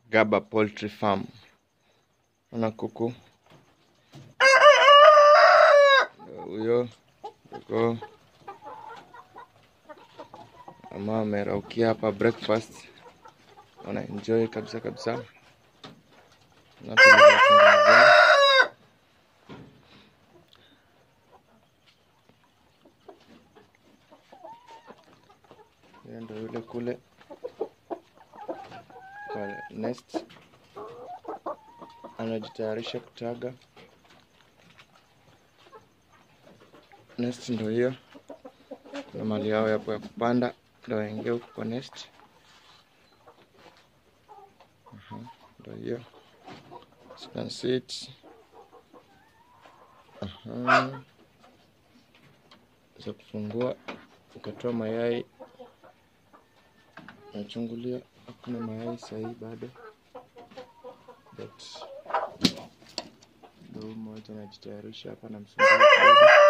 Gaba Poultry Farm. Ona kuku Ndio huyo uko ama ameraukia hapa breakfast, wana enjoy kabisa kabisa. Na tulivyotengenezea. Hiyo ndio yule kule kwa nest anajitayarisha kutaga. Nest ndio hiyo, kuna mali yao yapo ya kupanda, ndio waingie huko kwa nest. Aha, Ndio hiyo, you can see it. Aha, za kufungua ukatoa mayai, nachungulia, hakuna mayai sahii bado, but ndio huyu mmoja anajitayarisha hapa na msumbua kidogo.